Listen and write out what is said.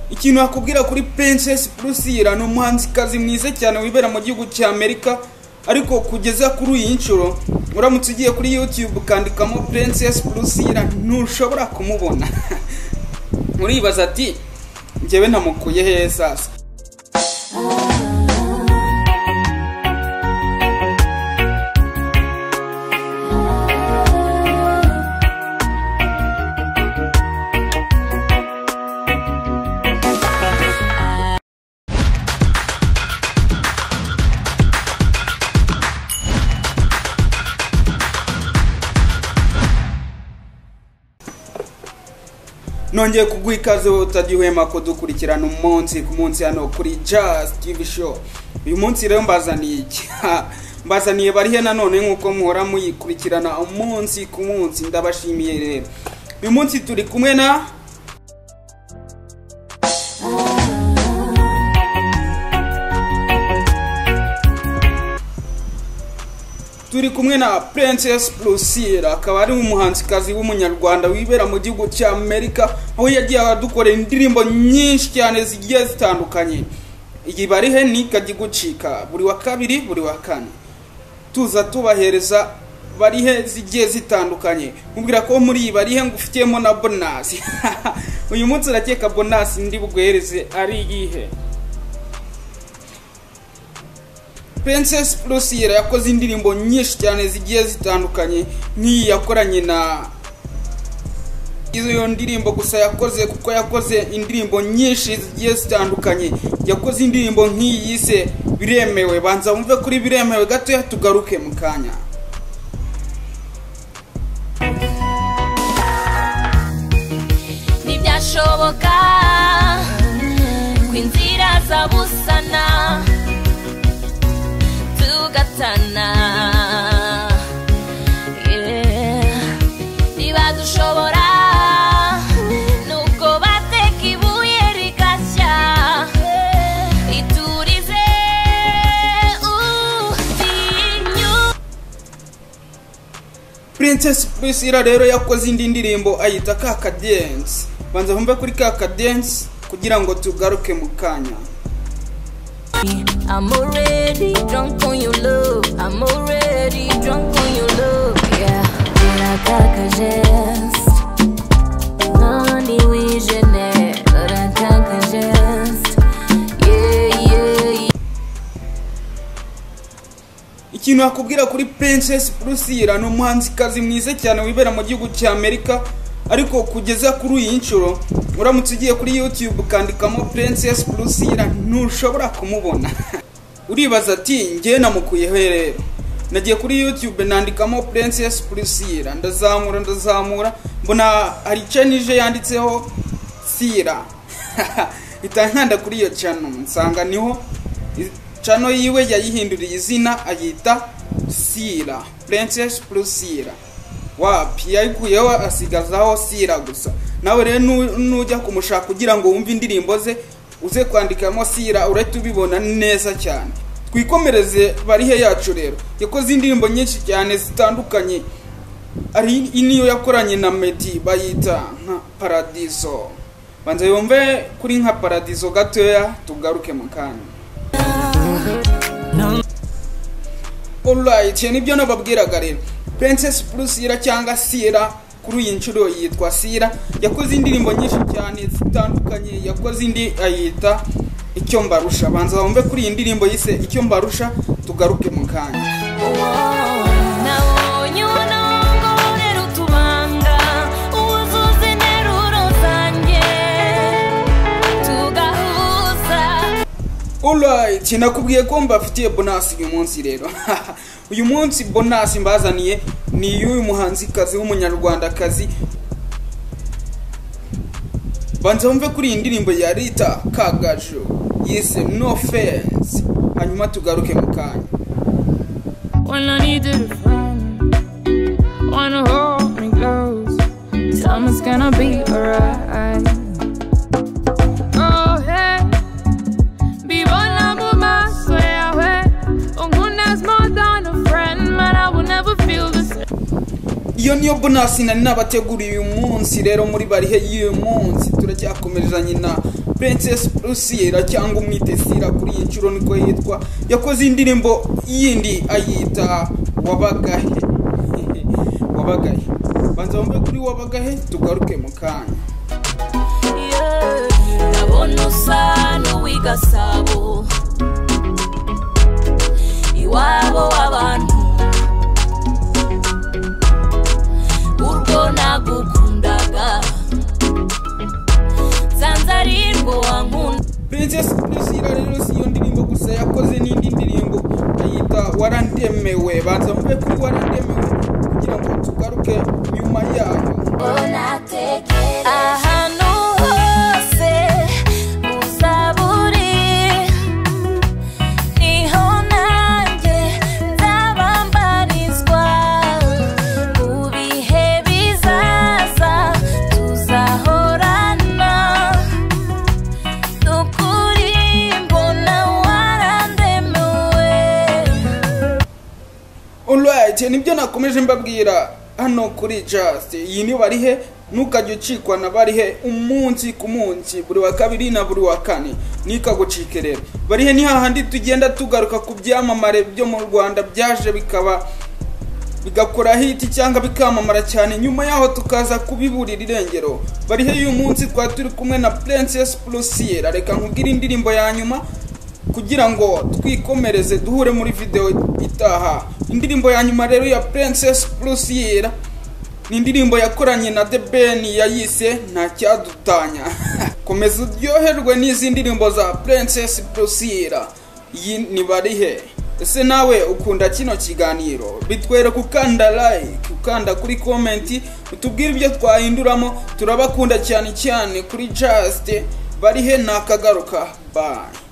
ikintu nakubwira kuri Princess Priscilla ni umuhanzikazi mwiza cyane wibera mu gihugu cy'Amerika ariko kugeza kuri iyi nshuro uramutse ugiye kuri YouTube ukandikamo Princess Priscilla ntushobora kumubona uribaza ati njyewe namukuye hehe sasa nongeye kuguha ikaze wowe utajya uhema ko dukurikirana umunsi ku munsi hano kuri jazz tv show uyu munsi rero mbazaniye iki mbazaniye barihe nanone nk'uko muhora muyikurikirana umunsi ku munsi ndabashimiye rero uyu munsi turi kumwe na turi kumwe na Princess Lucille akaba ari umuhanzikazi w'umunyarwanda wibera mu gihugu cya Amerika aho yagiye adukorera indirimbo nyinshi cyane zigiye zitandukanye iyi barihe ni ikajya igucika buri wa kabiri buri wa kane tuza tubahereza barihe zigiye zitandukanye mubwira ko muri iyi barihe ngufitiyemo na bonasi uyu munsi urakeka bonasi ndi buguhereze ari iyihe Princess Lucille yakoze indirimbo nyinshi cyane zigiye zitandukanye nk'iyi yakoranye na izo ndirimbo gusa yakoze kuko yakoze indirimbo nyinshi zigiye zitandukanye yakoze indirimbo nk'iyi yise biremewe banza wumve kuri biremewe gatoya tugaruke mu kanya ntibyashoboka ko inzira zabusana tugatana Yeah. niba dushobora nubwo bateka ibuye rigashya iturize utinyu Princess Priscilla rero yakoze indi ndirimbo ayita Kakadense banza wumve kuri Kakadense kugira ngo tugaruke mu kanya I'm already drunk on your love. I'm already drunk on your love. Yeah. Urataka jest. No ni wijene. Urataka jest. Yeah, yeah, yeah. ikintu nakubwira kuri Princess Priscilla ni umuhanzikazi mwiza cyane wibera mu gihugu cya Amerika ariko kugeza kuri iyi nshuro uramutse ugiye kuri YouTube ukandikamo Princess Priscilla ntushobora kumubona uribaza ati njye namukuyeho rero nagiye kuri YouTube nandikamo Princess Priscilla ndazamura ndazamura mbona hari channel yanditseho Sira itanganda kuri iyo channel nsanga niho cano yiwe yayihinduriye izina ayita sira princess priscilla wapi yayikuyeho asigazaho sira gusa nawe rero nu- nujya kumushaka kugira ngo wumve indirimbo ze uze kwandikamo sira urahita ubibona neza cyane twikomereze barihe yacu rero yakoze indirimbo nyinshi cyane zitandukanye ari iyi niyo yakoranye na medi bayita nka paradiso banza yumve kuri nka paradiso gatoya tugaruke mu kanya Alright, iyo nibyo nababwiraga rero. Princess Priscilla cyangwa Sira kuri iyi nshuro yitwa Sira yakoze indirimbo nyinshi cyane zitandukanye yakoze indi ayita icyo mbarusha banza wumve kuri iyi ndirimbo yise icyo mbarusha tugaruke mu kanya Nabonye ubunongorera utubanga, uzuza interuro zanjye, tugahuza Alright, nakubwiye ko mbafitiye bonasi uyu munsi rero uyu munsi bonasi mbazaniye ni y'uyu muhanzikazi w'umunyarwandakazi banza wumve kuri iyi ndirimbo ya rita kagajo yise no fensi hanyuma tugaruke mu kanya when I needed a friend. Wanna hold me close. Summer's gonna be alright. Oh hey, vivo la bomba, swear Unguna's more than a friend, man. I will never feel the same. iyo niyo bonasi nari nabateguriye uyu munsi rero muri barihe y'uyu munsi turacyakomerezanye na princess rusiyera cyangwa umwitesira kuri iyi nshuro niko yitwa yakoze indirimbo yindi ayita wabagahe wabagahe banza wumve kuri wabagahe tugaruke mu kanya ndabona usa n'uw'igasabo iwabo w'abantu urwo nagukundaga nsanze ari rwo wankunda princess priscilla rero si iyo ndirimbo gusa yakoze n'indi ndirimbo ayita warandemewe banza wumve kuri warandemewe kugira ngo tugaruke nyuma yayo ahantu hose uzaburi niho nanjye nzabambarizwa mu bihe bizaza tuzahorana nukuri mbona warandemuwe Alright, nibyo nakomeje mbabwira hano kuri Just. Iyi ni barihe ntukajya ucikwa na barihe umunsi ku munsi buri wa kabiri na buri wa kane nikagucike rero barihe ni hahandi tugenda tugaruka ku byamamare byo mu rwanda byaje bikaba bigakora hiti cyangwa bikamamara cyane nyuma yaho tukaza kubiburira irengero barihe y'uyu munsi twari turi kumwe na princess plusier reka nkubwire indirimbo ya nyuma kugira ngo twikomereze duhure muri videwo itaha indirimbo ya nyuma rero ya princess plusier ni indirimbo yakoranye na the ben yayise nta cyadutanya komeza uryoherwe n'izi ndirimbo za princess plusier iyi ni barihe ese nawe ukunda kino kiganiro bitwereka ukanda like ukanda kuri komenti utubwire ibyo twahinduramo turabakunda cyane cyane kuri just barihe nakagaruka bye